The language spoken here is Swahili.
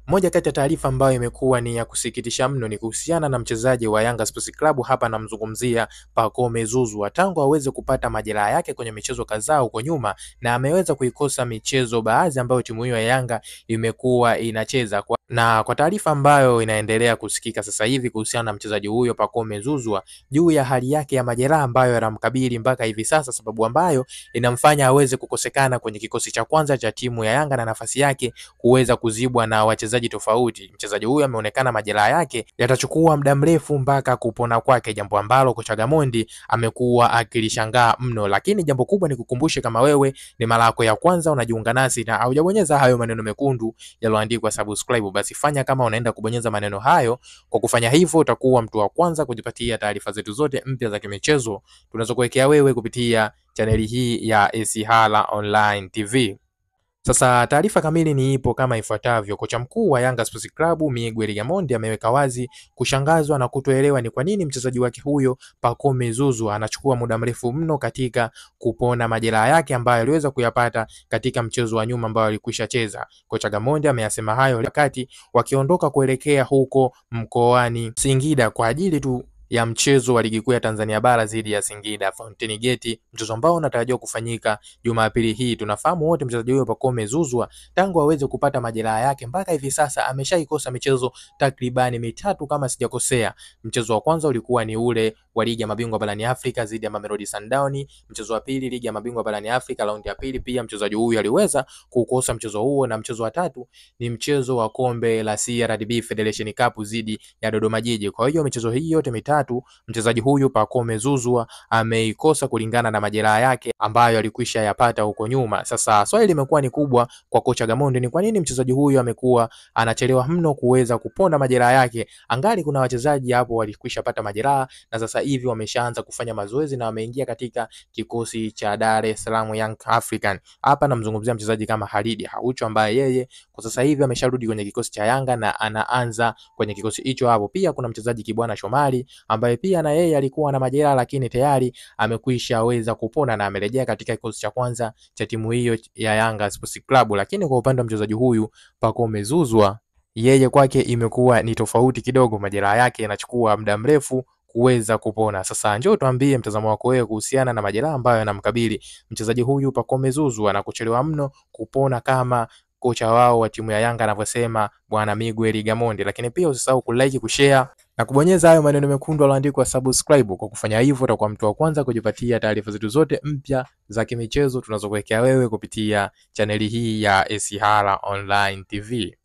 Moja kati ya taarifa ambayo imekuwa ni ya kusikitisha mno ni kuhusiana na mchezaji wa Yanga Sports Club, hapa namzungumzia Pacome Zouzoua. Tangu aweze kupata majeraha yake kwenye michezo kadhaa huko nyuma, na ameweza kuikosa michezo baadhi ambayo timu hiyo ya Yanga imekuwa inacheza kwa na kwa taarifa ambayo inaendelea kusikika sasa hivi kuhusiana na mchezaji huyo Pacome Zouzoua juu ya hali yake ya majeraha ambayo yanamkabili mpaka hivi sasa, sababu ambayo inamfanya aweze kukosekana kwenye kikosi cha kwanza cha timu ya Yanga na nafasi yake kuweza kuzibwa na wachezaji tofauti. Mchezaji huyo ameonekana majeraha yake yatachukua muda mrefu mpaka kupona kwake, jambo ambalo kocha Gamondi amekuwa akilishangaa mno. Lakini jambo kubwa ni kukumbushe, kama wewe ni mara yako ya kwanza unajiunga nasi na haujabonyeza hayo maneno mekundu yaliyoandikwa subscribe, basi fanya kama unaenda kubonyeza maneno hayo. Kwa kufanya hivyo, utakuwa mtu wa kwanza kujipatia taarifa zetu zote mpya za kimichezo tunazokuwekea wewe kupitia chaneli hii ya Esihala Online TV. Sasa taarifa kamili ni ipo kama ifuatavyo. Kocha mkuu wa Yanga Sports Club Miguel Gamondi ameweka wazi kushangazwa na kutoelewa ni kwa nini mchezaji wake huyo Pacome Zouzoua anachukua muda mrefu mno katika kupona majeraha yake ambayo aliweza kuyapata katika mchezo wa nyuma ambao alikwisha cheza. Kocha Gamondi ameyasema hayo wakati wakiondoka kuelekea huko mkoani Singida kwa ajili tu ya mchezo wa ligi kuu ya Tanzania bara dhidi ya Singida Fountain Gate, mchezo ambao unatarajiwa kufanyika Jumapili hii. Tunafahamu wote mchezaji huyo Pacome Zouzoua tangu aweze kupata majeraha yake mpaka hivi sasa ameshaikosa michezo takribani mitatu kama sijakosea. Mchezo wa kwanza ulikuwa ni ule wa ligi ya mabingwa barani Afrika dhidi ya Mamelodi Sundowns. Mchezo wa pili ligi ya mabingwa barani Afrika raundi ya pili, pia mchezaji huyu aliweza kukosa mchezo huo, na mchezo wa tatu ni mchezo wa kombe la CRDB Federation Cup dhidi ya Dodoma Jiji. Kwa hiyo michezo hii yote mitatu mchezaji huyu Pacome Zouzoua ameikosa kulingana na majeraha yake ambayo alikwisha yapata huko nyuma. Sasa swali limekuwa ni kubwa kwa kocha Gamondi, ni kwa nini mchezaji huyu amekuwa anachelewa mno kuweza kupona majeraha yake, angali kuna wachezaji hapo walikwisha pata majeraha na sasa hivi wameshaanza kufanya mazoezi na wameingia katika kikosi cha Dar es Salaam Young African. Hapa namzungumzia mchezaji kama Khalid Aucho ambaye yeye kwa sasa hivi amesharudi kwenye kikosi cha Yanga na anaanza kwenye kikosi hicho hapo. Pia kuna mchezaji Kibwana Shomari ambaye pia na yeye alikuwa na majeraha lakini tayari amekwisha weza kupona na amerejea katika kikosi cha kwanza cha timu hiyo ya Yanga Sports Club. Lakini kwa upande wa mchezaji huyu Pacome Zouzoua, yeye kwake imekuwa ni tofauti kidogo, majeraha yake yanachukua muda mrefu kuweza kupona. Sasa njoo tuambie mtazamo wako wewe kuhusiana na majeraha ambayo yanamkabili mchezaji huyu Pacome Zouzoua na kuchelewa mno kupona kama kocha wao wa timu ya Yanga anavyosema bwana Miguel Gamondi. Lakini pia usisahau kulike, kushare na kubonyeza hayo maneno mekundu yaliyoandikwa subscribe. Kwa kufanya hivyo, utakuwa mtu wa kwanza kujipatia taarifa zetu zote mpya za kimichezo tunazokuwekea wewe kupitia chaneli hii ya Esihala Online TV.